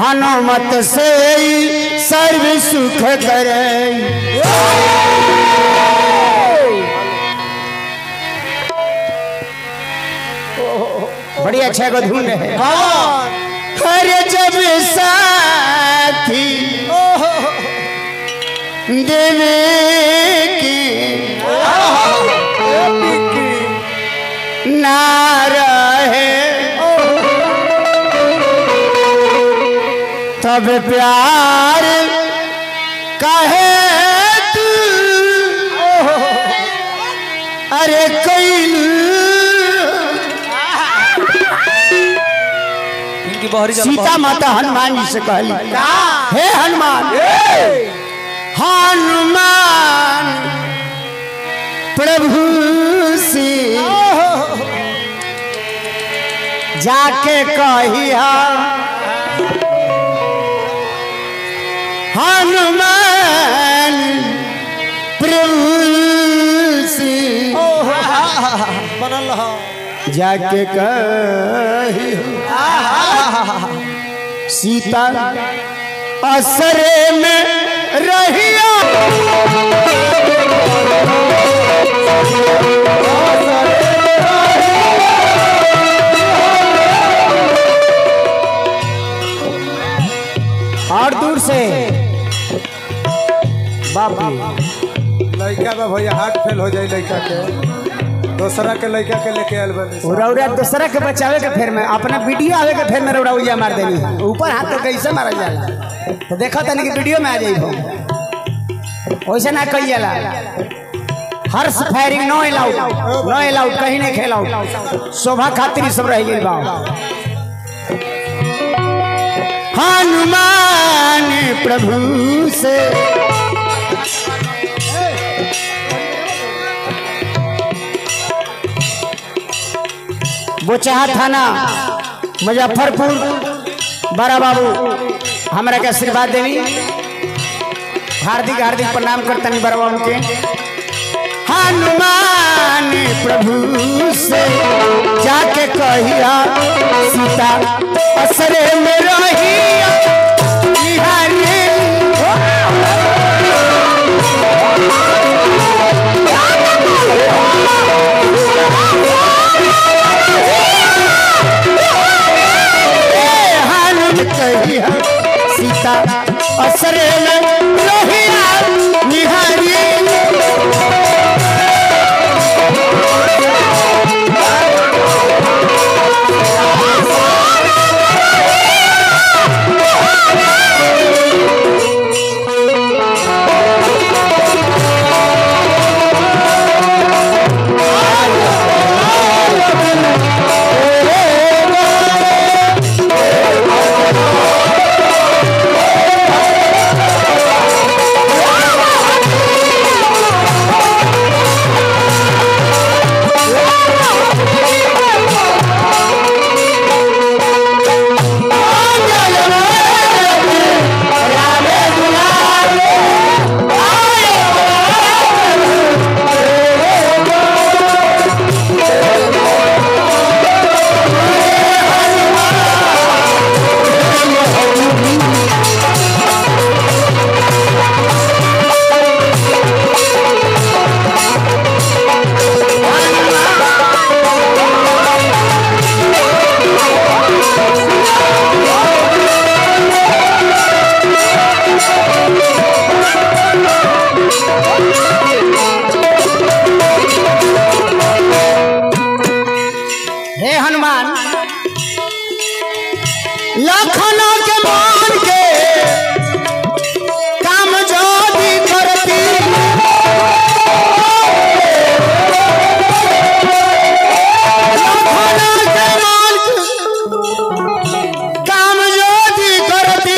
हनुमत से ही सर्व सुख करे बड़ी अच्छा को धुन है हर जब साथी देवे की ना रहे तब प्यार कहे तू अरे कैल इनकी बहरी चल सीता माता हनुमान जी से कहली हे हनुमान हनुमान प्रभु से जाके कहिया हनुमान प्रभु से बनल रहा जाके कहिया सीता असरे में रहिया और दूर से बाप रे लड़का बा भैया हार्ट फेल हो जाए लड़का के दूसरा के लड़का के लेके आयल बनी रौरा दूसरा के बचावे के फेर में अपना वीडियो आवे के फेर में रौरा उलिया मार देनी है ऊपर हाथ तो कैसे मारा जाला तो देखो तनी कि वीडियो में आ जाई हो वैसे ना कही जाला हर्ष firing no allowed no allowed कहीं नहीं खेलाउड शोभा खातिर ई सब रह गई बा हनुमान प्रभु से बोचहा थाना मुजफ्फरपुर बड़ा बाबू हमरा के आशीर्वाद देवी हार्दिक हार्दिक प्रणाम करतनी बड़ा बाबू के हनुमान प्रभु से जाके कहिया सीता असरे में रहिया निहारे हनुमान कहिया सीता असरे में रहिया निहारी हे हनुमान लखनऊ के मान के काम जो भी करती लखनऊ के मान के काम जो भी करती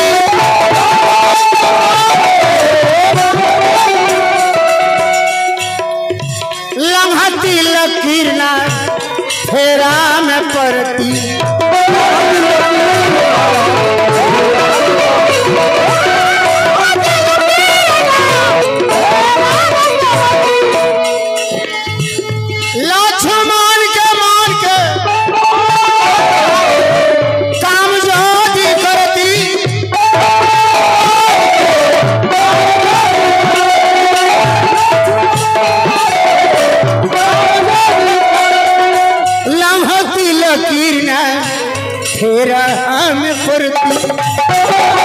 लम्हती लकीरना फेरा में पड़ती राम प्रति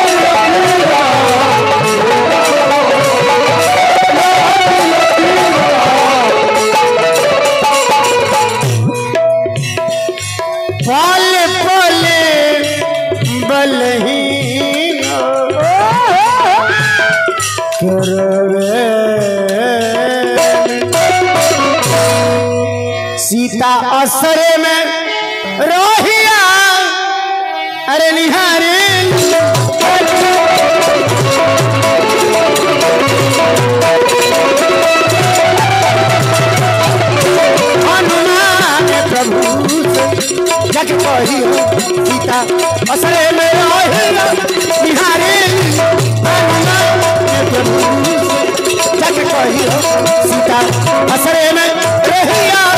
पल पल बलहीन सीता असरे में रोहिया अरे निहारे हनुमान प्रभु जग कही सीता असरे में रोहिया निहारे हनुमान प्रभु जग कही सीता असरे में रहिया